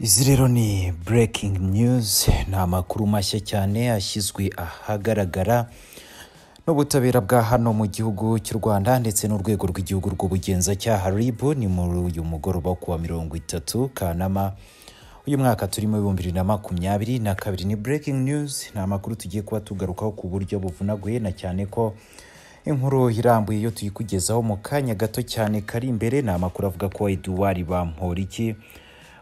Izi rero ni breaking news ni amakuru mashya cyane ashyizwe ahagaragara n'ubutabera bwa hano mu gihugu cy'u Rwanda ndetse n'urwego rw'igihugu rw'ubugenzacyaha RIB ni muri uyu mugoroba ku wa mirongo itatu Kanama uyu mwaka turimo ibihumbi bibiri na makumyabiri na kabiri ni breaking news ni amakuru tugiye kuba tugarukaho ku buryo buvunaguye na cyane ko inkuru irambuye iyo tuyikugezaho mu kanya gato cyane kari imbere ni amakuru avuga ko Edouard Bamporiki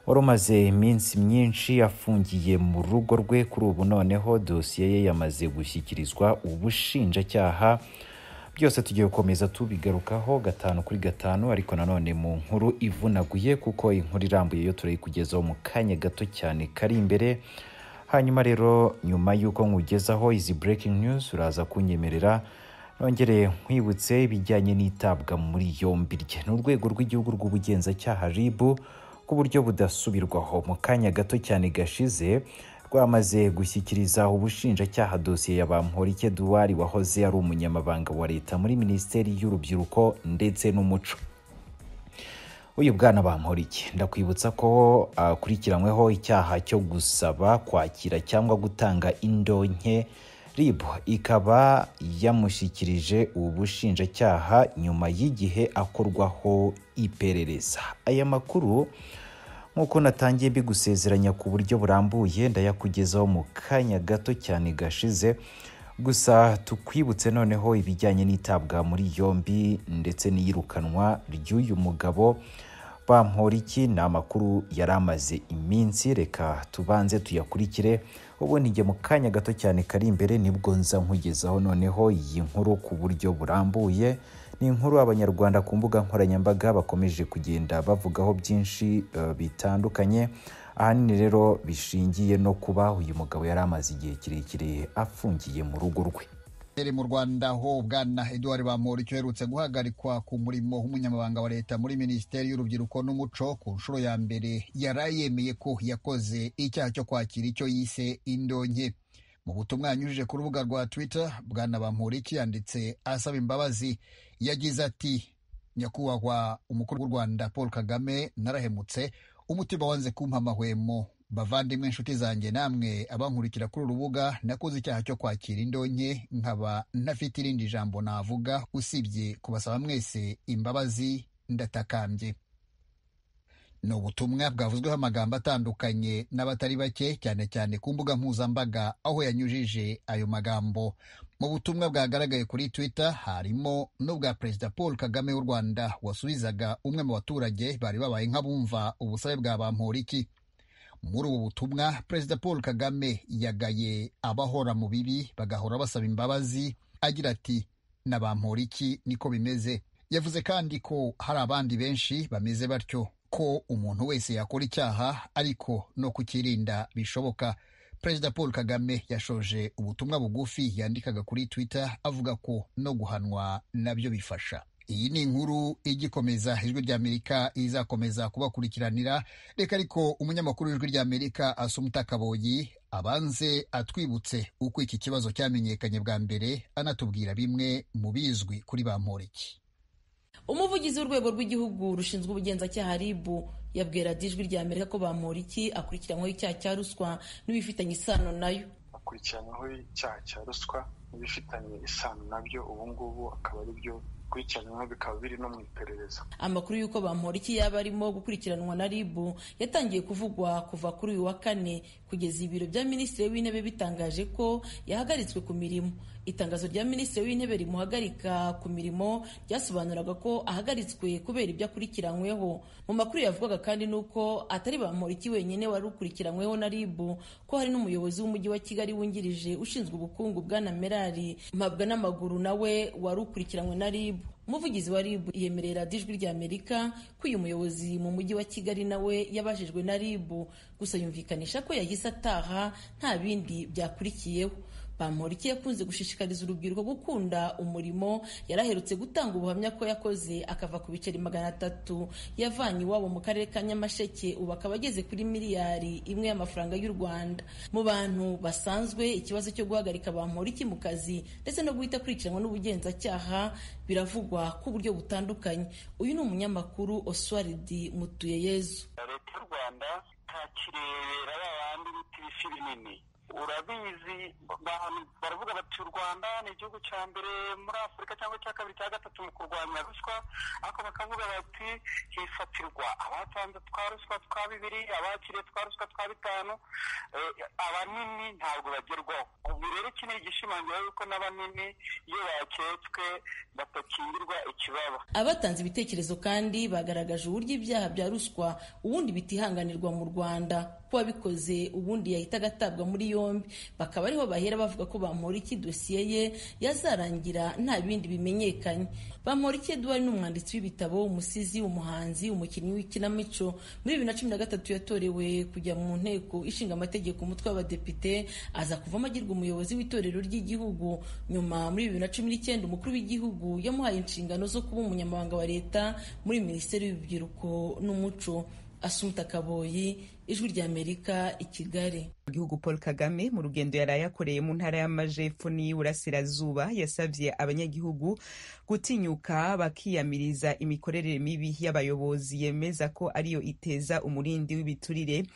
wari umaze iminsi myinshi afungiye mu rugo rwe kuri ubu noneho dosiye ye yamaze gushyikirizwa ubushinjacyaha byose tugiye gukomeza tubigarukaho gatanu kuri gatanu ariko nanone mu nkuru ivunaguye kuko inkuru irambuye yo turayikugezaho mu kanya gato cyane kari imbere hanyuma rero nyuma y'uko nkugezaho izi breaking news uraza kunyemerera nongere nkwibutse ibijyanye n'itabwa muri yombi rye ni urwego rw'igihugu rw'ubugenzacyaha RIB ku buryo budasubirwaho mu kanya gato cyane gashize rwamaze gushyikiriza ubushinjacyaha dosiye ya Bamporiki Edouard wahoze ari umunyamabanga wa leta muri minisiteri y'urubyiruko ndetse n'umuco uyu bwana Bamporiki ndakwibutsa ko akurikiranyweho icyaha cyo gusaba kwakira cyangwa gutanga indonke RIB ikaba yamushyikirije ubushinjacyaha nyuma y'igihe akorwaho iperereza aya makuru nk'uko natangiye mbigusezeranya ku buryo burambuye ndayakugezaho mu kanya gato cyane gashize gusa tukwibutse noneho ibijyanye n'itabwa muri yombi ndetse n'iyirukanwa ry'uyu mugabo Bamporiki ni amakuru yari amaze iminsi reka tubanze tuyakurikire ubundi njye mu kanya gato cyane kari imbere nibwo nza nkugezaho noneho iyi nkuru ku buryo burambuye ni inkuru abanyarwanda ku mbuga nkoranyambaga bakomeje kugenda bavugaho byinshi eh, bitandukanye ahanini rero bishingiye no kuba uyu mugabo yari amaze igihe kirekire afungiye mu rugo rwe Iri mu Rwanda ho bwana Edouard Bamporiki uherutse guhagarikwa ku murimo w'umunyamabanga wa leta muri minisiteri y'urubyiruko n'umuco ku nshuro ya mbere yarayemeye ko yakoze icyaha cyo kwakira icyo yise indonke mu butumwa yanyujije ku rubuga rwa Twitter bwana Bamporiki yanditse asaba imbabazi yagize ati nyakubahwa umukuru w'u Rwanda Paul Kagame narahemutse umutima wanze kumpa amahwemo bavandimwe inshuti zanjye namwe abankurikira kuri uru rubuga nakoze icyaha cyo kwakira indonke nkaba ntafite irindi jambo navuga usibye kubasaba mwese imbabazi ndatakambye ni ubutumwa bwavuzweho amagambo atandukanye n'abatari bake cyane cyane ku mbuga mpuzambaga aho yanyujije ayo magambo mu butumwa bwagaragaye kuri twitter harimo n'ubwa perezida paul kagame w'u rwanda wasubizaga umwe mu baturage bari babaye nk'abumva ubusabe bwa bamporiki muri ubu butumwa perezida paul kagame yagaye abahora mu bibi bagahora basaba imbabazi agira ati na bamporiki niko bimeze yavuze kandi ko hari abandi benshi bameze batyo ko umuntu wese yakora icyaha ariko no kukirinda bishoboka perezida paul kagame yashoje ubutumwa bugufi yandikaga kuri twitter avuga ko no guhanwa nabyo bifasha iyi ni inkuru igikomeza ijwi ry'amerika izakomeza kubakurikiranira reka ariko umunyamakuru w'ijwi ry'amerika asumuta kaboyi abanze atwibutse uko iki kibazo cyamenyekanye bwa mbere anatubwira bimwe mu bizwi kuri bamporiki umuvugizi w'urwego rw'igihugu rushinzwe ubugenzacyaha RIB yabwira ijwi ry'amerika ko bamporiki akurikiranyweho icyaha cya ruswa n'ibifitanye isano nayo akurikiranyweho icyaha cya ruswa n'ibifitanye isano nabyo ubu ngubu akaba ari byo bikurikiranwa bikaba biri no mu iperereza amakuru y'uko bamporiki yaba arimo gukurikiranwa na RIB yatangiye kuvugwa kuva kuri uyu wa kane kugeza ibiro bya minisitiri w'intebe bitangaje ko yahagaritswe ku mirimo itangazo rya minisitiri w'intebe rimuhagarika ku mirimo ryasobanuraga ko ahagaritswe kubera ibyo akurikiranyweho mu makuru yavugaga kandi ni uko atari bamporiki wenyine wari ukurikiranyweho na RIB ko hari n'umuyobozi w'umujyi wa kigali wungirije ushinzwe ubukungu bwana merari mpabwa n'amaguru nawe wari ukurikiranywe na RIB umuvugizi wa RIB yemerera ijwi ry'Amerika ko uyu muyobozi mu mujyi wa Kigali nawe yabajijwe na RIB gusa yumvikanisha ko yahise ataha nta bindi byakurikiyeho Bamporiki yakunze gushishikariza urubyiruko gukunda umurimo yari aherutse gutanga ubuhamya ko yakoze akava ku biceri magana atatu yavanye iwabo mu karere ka Nyamasheke ubu akaba ageze kuri miliyari imwe y'amafaranga y'u Rwanda mu bantu basanzwe ikibazo cyo guhagarika Bamporiki mu kazi ndetse no guhita akurikiranwa n'ubugenzacyaha biravugwa ku buryo butandukanye uyu ni umunyamakuru Oswald Mutuyeyezu leta y'u rwanda nta bakirebera ba bandi bita ibisi binini urabizi baravuga bati u rwanda ni igihugu cya mbere muri afurika cyangwa cya kabiri cya gatatu mu kurwanya ruswa ariko bakavuga bati hifatirwa abatanze twa ruswa twa bibiri abakiriye twa ruswa twa bitanu abanini ntabwo bagerwaho ubu rero iki ni igishimangira yuko n'abanini iyo baketswe batakingirwa ikibaba abatanze ibitekerezo kandi bagaragaje uburyo ibyaha bya ruswa ubundi bitihanganirwa mu rwanda ko wabikoze ubundi yahita agatabwa muri yombi bakaba ariho bahera bavuga ko bamporiki dosiye ye yazarangira nta bindi bimenyekanye bamporiki eduwari ni umwanditsi w'ibitabo umusizi umuhanzi umukinnyi w'ikinamico muri bibiri na cumi na gatatu yatorewe kujya mu nteko ishinga amategeko umutwe w'abadepite aza kuvamo agirwa umuyobozi w'itorero ry'igihugu nyuma muri bibiri na cumi n'icyenda umukuru w'igihugu yamuhaye inshingano zo kuba umunyamabanga wa leta muri minisiteri y'urubyiruko n'umuco asumta kaboyi ijwi ry'amerika i kigali igihugu paul kagame mu rugendo yari yakoreye mu ntara y'amajepfo n'iy'uburasirazuba yasabye abanyagihugu gutinyuka bakiyamiriza imikorere mibi y'abayobozi yemeza ko ariyo iteza umurindi w'ibiturire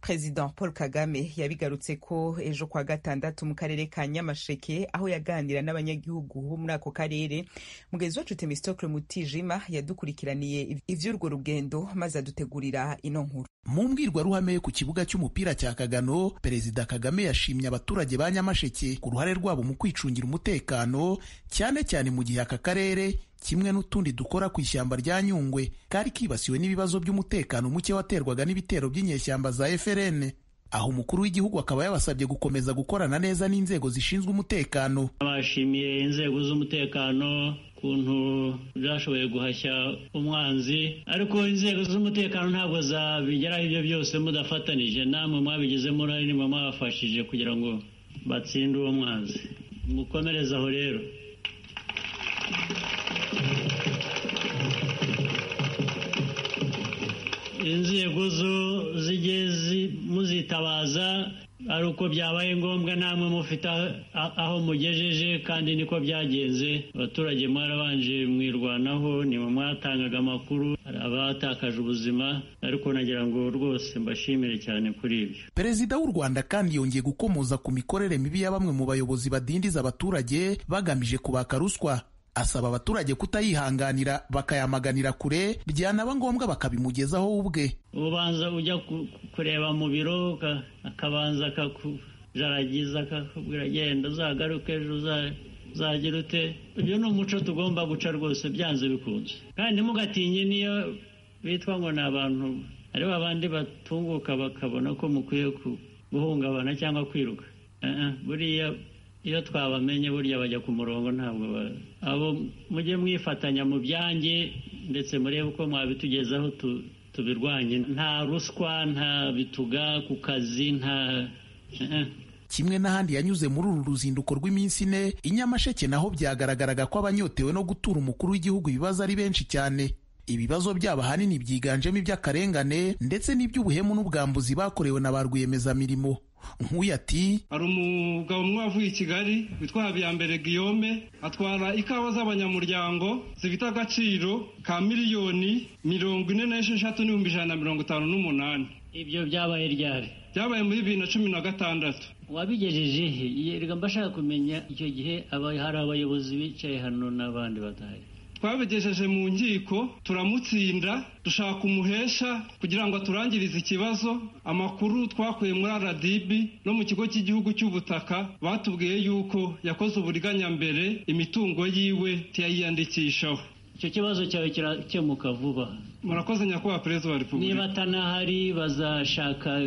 perezida paul kagame yabigarutse ko ejo kwa gatandatu mu karere ka nyamasheke aho yaganira n'abanyagihugu bo muri ako karere mugenzi wacu temistokle mutijima yadukurikiraniye iby'urwo rugendo maze adutegurira ino nkuru mu mbwirwaruhame ku kibuga cy'umupira cya kagano perezida kagame yashimye abaturage ba nyamasheke ku ruhare rwabo mu kwicungira umutekano cyane cyane mu gihe aka karere kimwe n'utundi dukora ku ishyamba rya Nyungwe kari kibasiwe n'ibibazo by'umutekano muke waterwaga n'ibitero by'inyeshyamba za FRN aho umukuru w'igihugu akaba yabasabye gukomeza gukorana neza n'inzego zishinzwe umutekano bashimiye inzego z'umutekano ukuntu zashoboye guhashya umwanzi ariko inzego z'umutekano ntabwo zabigeraho ibyo byose mudafatanije namwe mwabigizemo uruhare nimwe mwabafashije kugira ngo batsinde uwo mwanzi mukomereze aho rero inzego zo zigiye muzitabaza ari uko byabaye ngombwa namwe mufite aho mugejeje kandi niko byagenze abaturage mwarabanje mwirwanaho niba mwatangaga amakuru hari abatakaje ubuzima ariko nagira ngo rwose mbashimire cyane kuri ibyo perezida w'u rwanda kandi yongeye gukomoza ku mikorere mibi ya bamwe mu bayobozi badindiza abaturage bagamije kubaka ruswa asaba abaturage kutayihanganira bakayamaganira kure byanaba ngombwa bakabimugezaho ubwe ubanza ujya kureba mu biro akabanza akakujaragiza akakubwira genda uzagaruke ejo uzagira ute uyu ni umuco tugomba guca rwose byanze bikunze kandi mugatinye niyo bitwa ngo ni abantu ari babandi batunguka bakabona ko mukwiye guhungabana cyangwa kwiruka buriya iyo twabamenye burya bajya ku murongo ntabwo abo mujye mwifatanya mu byanjye ndetse murebe uko mwabitugezaho tubirwanye nta ruswa nta bituga ku kazi nta kimwe n'ahandi yanyuze muri uru ruzinduko rw'iminsi ine i nyamasheke naho byagaragaraga ko abanyotewe no gutura umukuru w'igihugu ibibazo ari benshi cyane ibibazo byabo ahanini byiganjemo iby'akarengane ndetse n'iby'ubuhemu n'ubwambuzi bakorewe na ba rwiyemezamirimo nk'uyu ati hari umugabo umwe wavuye i kigali witwa habiyambere guillaume atwara ikawa z'abanyamuryango zifite agaciro ka miliyoni mirongo ine n'esheshatu n'ibihumbi ijana na mirongo itanu n'umunani ibyo byabaye ryari byabaye muri bibiri na cumi na gatandatu wabigejeje he reka mbashaka kumenya icyo gihe hari abayobozi bicaye hano n'abandi badahari twabigejeje mu nkiko turamutsinda dushaka umuhesha kugira ngo aturangirize ikibazo amakuru twakuye muri rdb no mu kigo cy'igihugu cy'ubutaka batubwiye yuko yakoze uburiganyambere imitungo yiwe tuyayiyandikishaho icyo kibazo cyawe kirakemuka vuba murakoze nyakubahwa perezida wa repubulika niba atanahari bazashaka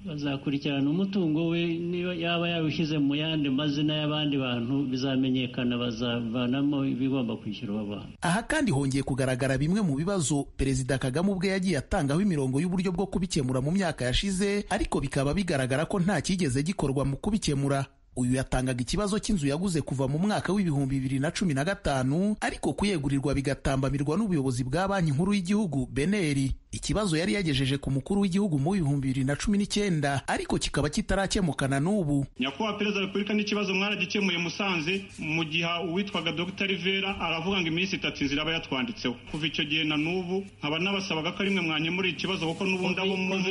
bazakurikirana umutungo we niba yaba yawushyize mu yandi mazina y'abandi bantu bizamenyekana bazavanamo ibigomba kwishyurwa abantu aha kandi hongeye kugaragara bimwe mu bibazo perezida kagame ubwe yagiye atangaho imirongo y'uburyo bwo kubikemura mu myaka yashize ariko bikaba bigaragara ko nta cyigeze gikorwa mu kubikemura uyu yatangaga ikibazo cy'inzu yaguze kuva mu mwaka w'ibihumbi bibiri na cumi na gatanu ariko kuyegurirwa bigatambamirwa n'ubuyobozi bwa banki nkuru y'igihugu beneri ikibazo yari yagejeje ku mukuru w'igihugu mu bihumbi bibiri na cumi n'icyenda ariko kikaba kitarakemukana n'ubu nyakubahwa perezida wa repubulika n'ikibazo mwaragikemuye musanze mu gihe uwitwaga dr rivera aravuga ngo iminsi itatu inzira aba yatwanditseho kuva icyo gihe na n'ubu nkaba nabasabaga ko ari mwe mwanyemurira ikibazo kuko n'ubu ndabona